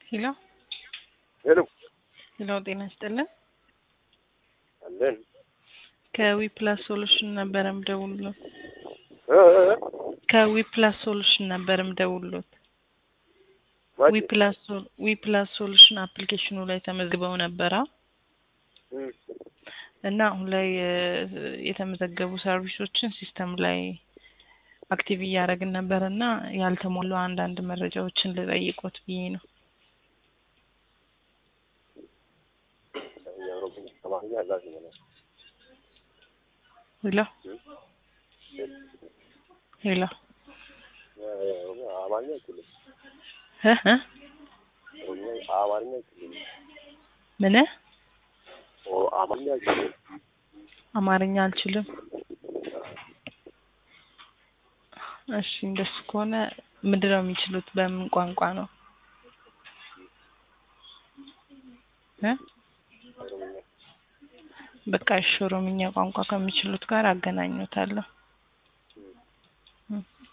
ሄሎ ሄሎ ሄሎ፣ ጤና ይስጥልን። አለን ከዊፕላስ ሶሉሽን ነበር ምደውልሎት። እ እ እ ከዊፕላስ ሶሉሽን ነበር ምደውልሎት። ማን? ዊፕላስ ሶል ዊፕላስ ሶሉሽን አፕሊኬሽኑ ላይ ተመዝግበው ነበራ እም፣ እና አሁን ላይ እ፣ የተመዘገቡ ሰርቪሶችን ሲስተም ላይ አክቲቭ እያደረግን ነበር እና ያልተሞሉ አንዳንድ መረጃዎችን ልጠይቆት ብዬ ነው። የኦሮምኛ አማርኛ አላፊ ነው። ሄሎ ሄሎ የኦሮምኛ አማርኛ አይችልም። እ እ ኦሮምኛ አማርኛ አይችልም። ምን ኦ አማርኛ አይችልም። አማርኛ አልችልም። እሺ እንደሱ ከሆነ ምንድን ነው የሚችሉት? በምን ቋንቋ ነው እ ኦሮምኛ በቃ እሺ ኦሮምኛ ቋንቋ ከሚችሉት ጋር አገናኙታለሁ።